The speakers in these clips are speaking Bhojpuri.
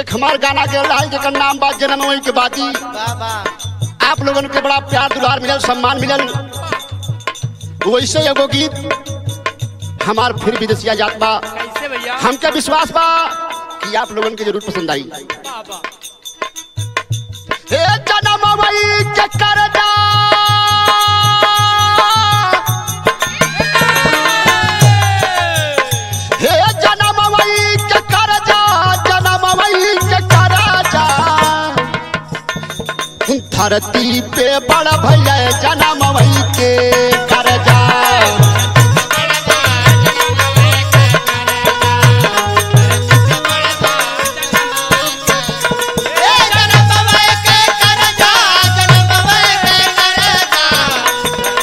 एक हमार गाना के रहा जेकर नाम बा जन्म वही के बाती वाह वाह आप लोगन के बड़ा प्यार दुलार मिलल सम्मान मिलल वैसे एगो गीत हमार फिर विदेशिया जात बा कैसे भैया हमके विश्वास बा कि आप लोगन के जरूर पसंद आई वाह वाह हे जन्म वही के करजा हे जन्म वही के करजा जन्म वही के करजा धरती पे बड़ भैया जन्म वही के करजा ए जनम बाबा के कर जा जनम बाबा के कर जा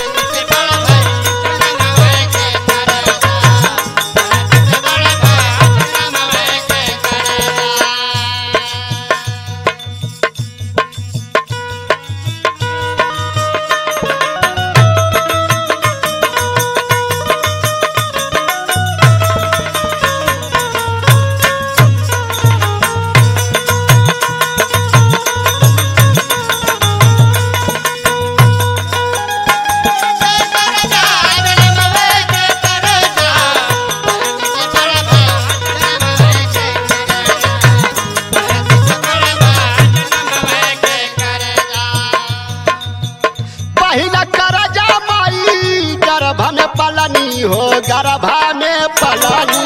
पहिला करजा माई गर्भ में पलनी हो गर्भ में पलनी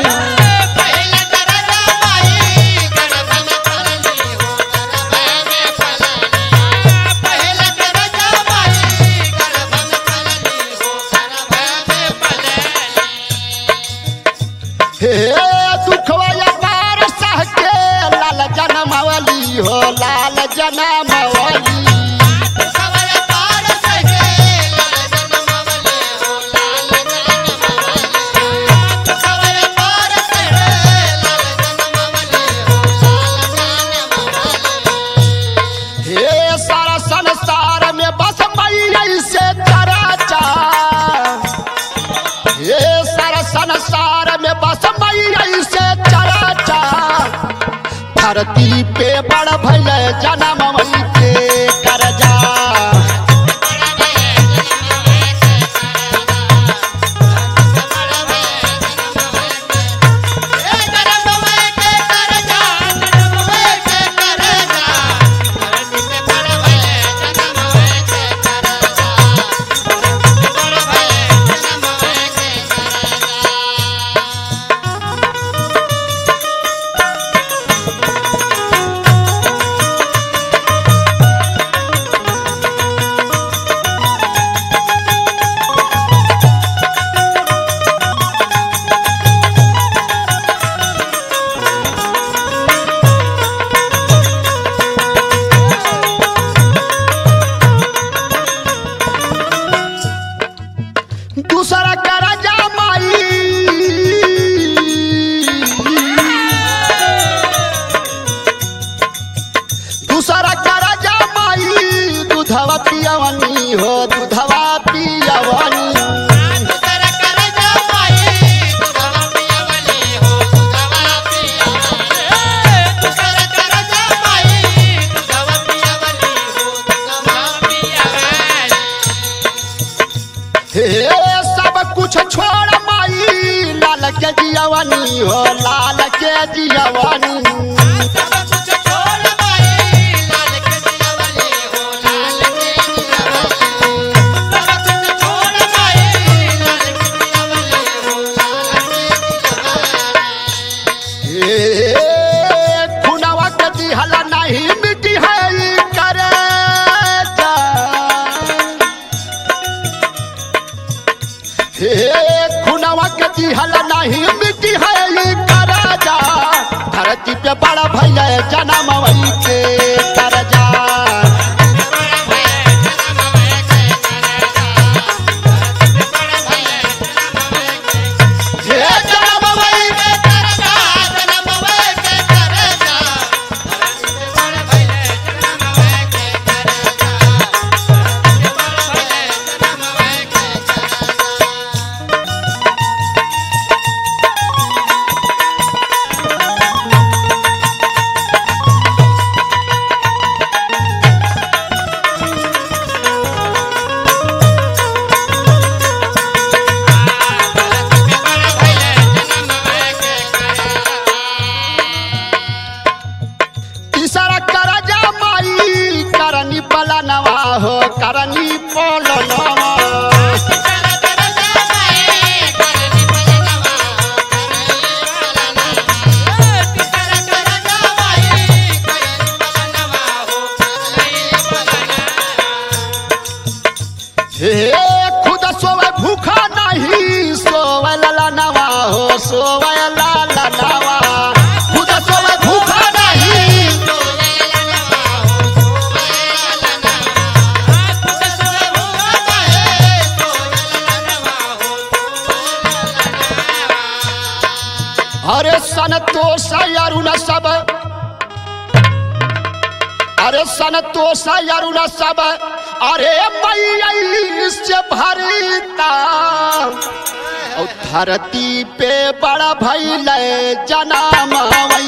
हे दुखवा पार सह के लाल जनमवली हो लाल जनमवली हे सारा संसार में बस मैया से चराचा हे सारा संसार में बस मैया से चराचा धरती पे बड़ भैया जन्म वही के करजा दूसरा करजा माई दूसरा करजा माई दूधवा पियवनी हो दूधवा पियवनी हे सब कुछ छोड़ माई लाल के जियवनी हो लाल के जियवनी हे खुनवा के दिहला नहीं मिटी है ई करजा हे खुनवा के दिहला नहीं मिटी है ई करजा धरती पे बड़ा भैया जन्म वही के करजा हे जन्म वही Thank अरुण सब अरे संतोष अरुण सब अरे मैया से भरता और धरती पे बड़ा भैल जना